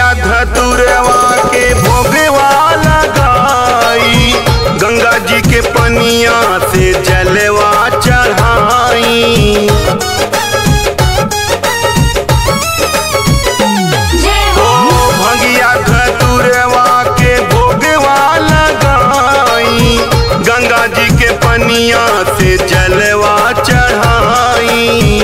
धतुरवा के भोगवा लगाई गंगा जी के पनिया से जलवा चढ़ाई जय ओ हो भंगिया धतुरवा के भोगवा लगाई गंगा जी के पनिया से जलवा चढ़ाई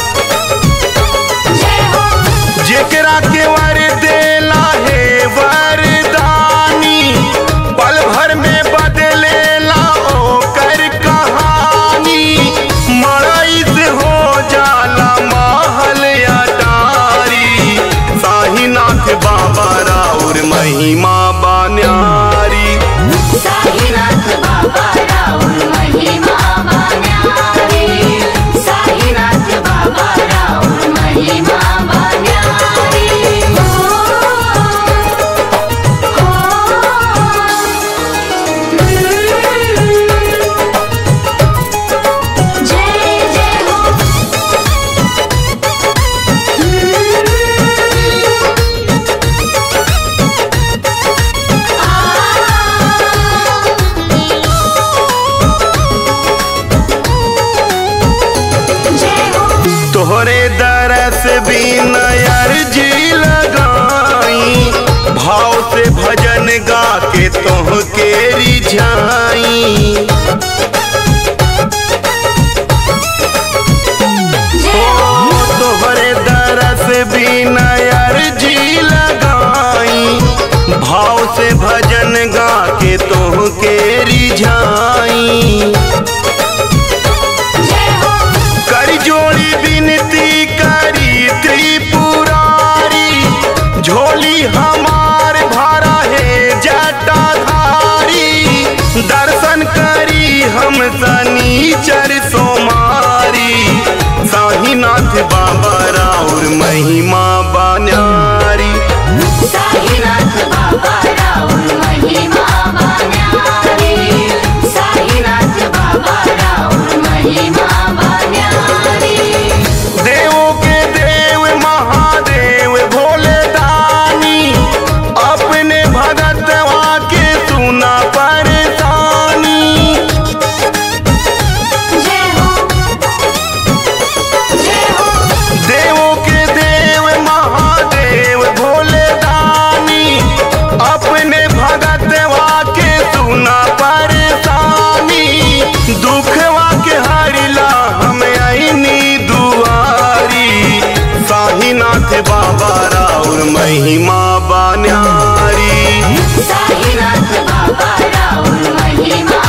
जय हो जेकरा के वर देला है वरदानी पल भर में बदलेला ओकर कहानी मड़ई से हो जाला महल अटारी साहीनाथ बाबा राउर महिमा बान्यारी साईनाथ बाबा राउर महिमा बान्यारी साईनाथ बाबा राउर महिमा बान्यारी हो हो जय जय हो जय हो तोहरे दरस भी नयर जी लगाई भाव से भजन गा के तोह के रिझाई जय हो ओ तोहरे दरस भी नयर जी लगाई भाव से भजन गा के तोह के रिझाई जय हो कर जोड़ी विनती करी त्रिपुरारी झोली हमार भरा है जटाधारी दर्शन करी हम शनिचर सोमारी साहीनाथ बाबा राउर महिमा बान्यारी साईनाथ बाबा राउर महिमा बान्यारी साईनाथ बाबा राउर महिमा बान्यारी देवों के देव महादेव भोले दानी अपने भगतवा के सुना परेशानी जय हो जय हो देवों के देव महादेव भोले दानी अपने भगतवा के सुना परेशानी दुखवा के हरिला हम आईनी दुआरी साहीनाथ बाबा राउर महिमा बान्यारी साईनाथ बाबा राउर महिमा